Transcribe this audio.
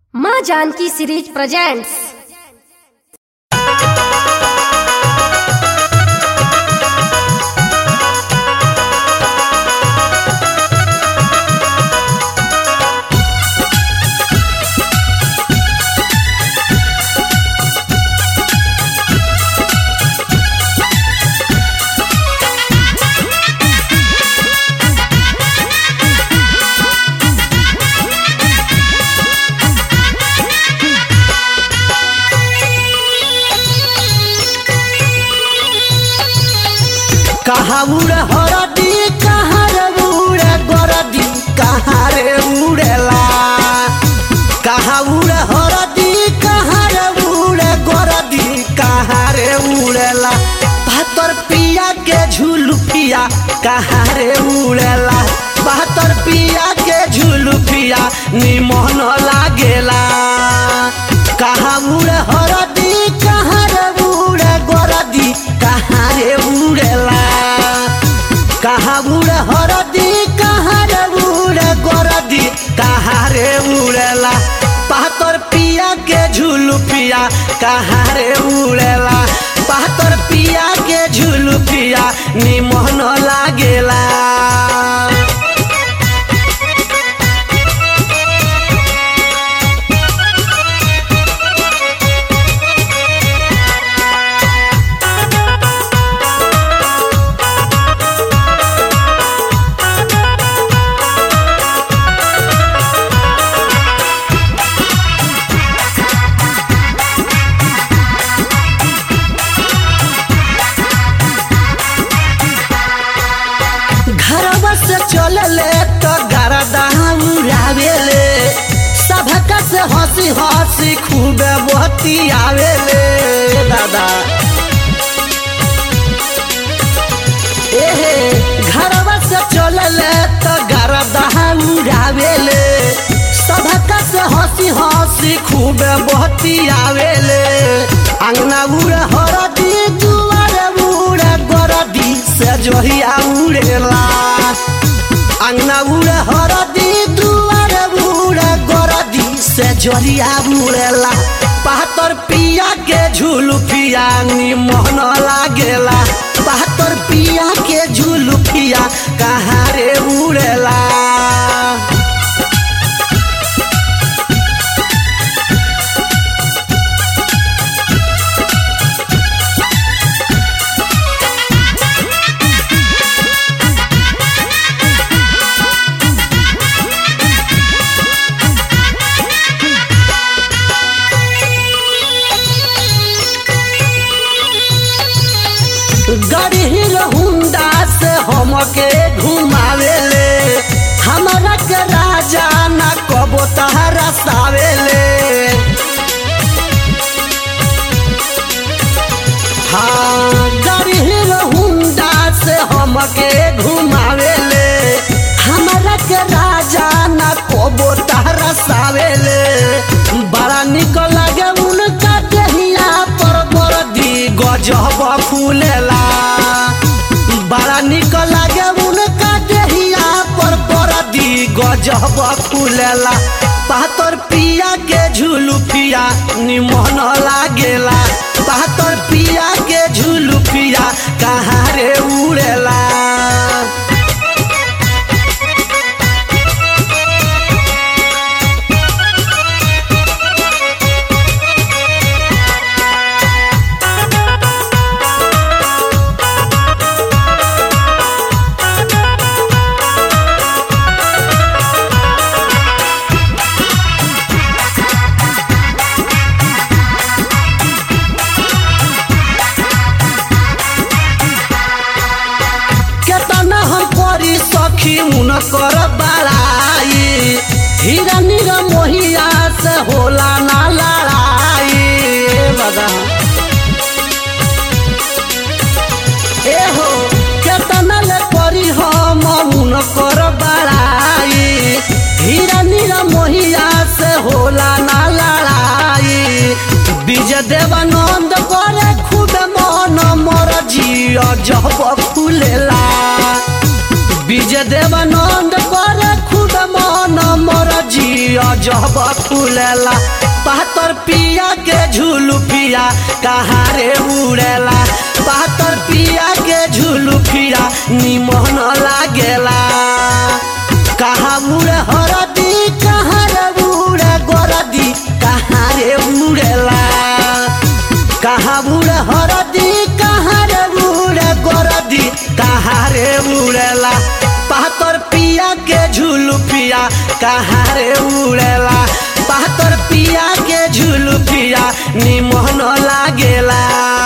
माँ Janaki series presents कहाँ उड़े हरदी कहाँ रे उड़े गरदी कहाँ रे उड़ेला कहाँ उड़े हरदी कहाँ रे उड़े गरदी कहाँ रे उड़ेला बहत्तर पिया के झूलू पिया कहाँ रे उड़ेला बहत्तर पिया के झूलू पिया निमन लागेला कहाँ उड़े हरदी कहाँ रे उड़े गरदी कहाँ रे उड़ेला कहाँ उड़े हरदी कहाँ रे उड़े गरदी कहाँ रे उड़ेला बहत्तर पिया के झूलू पिया कहाँ रे उड़ेला बहत्तर पिया के झूलू पिया निमन लागेला घरवा से चलले तो गरदा उड़ावेले सबका से हंसी हंसी खूबे बहती आवेले दादा एहे घरवा से चलले तो गरदा उड़ावेले सबका से हंसी हंसी खूबे बहती आवेले अंगना उड़े हरदी दुआरे उड़े गरदी से जोहिया उड़ेला अंगना उड़े हरदी दुआरे उड़े गरदी से जोहिया उड़ेला बहत्तर पिया के झूलू पिया निमन लागेला बहत्तर पिया के झूलू पिया कहाँ रे उड़ेला गरीब हुंडा से हमके घुमावेले हमारा के राजा ना कबो तहरा सावेले हाँ गरीब हुंडा से हमके घुमावेले हमारा के राजा ना कबो तहरा सावेले बड़ा निक लागे उनका देहिया पर बरदी गजब फूलेला बड़ा निक लागे उनका देहिया पर बरदी गजब फूलेला बहत्तर पिया के झूलू पिया निमन लागेला बहत्तर पिया के झूलू पिया कहाँ रे उड़ेला केतना हम करी सखी उनकर बड़ाई हीरा नीरा मोहिया से होला ना लड़ाई बदा एहो केतना ले करी हम उनकर बड़ाई हीरा नीरा मोहिया से होला ना लड़ाई विजय देवानंद करे खुद मन मोर जिया जब खुलेला विजय देवानंद करे खुद मन मोर जी अजब फूलेला पातर पिया के झूलू पिया कहाँ रे उड़ेला पातर पिया के झूलू पिया निमन लागेला कहाँ उड़े हरदी कहाँ रे उड़े गोरदी कहाँ रे उड़ेला कहाँ उड़े हरदी कहाँ रे उड़े गोरदी कहाँ रे उड़ेला पातर पिया के झूलू पिया कहाँ रे उड़ेला पातर पिया के झूलू पिया निमन लागेला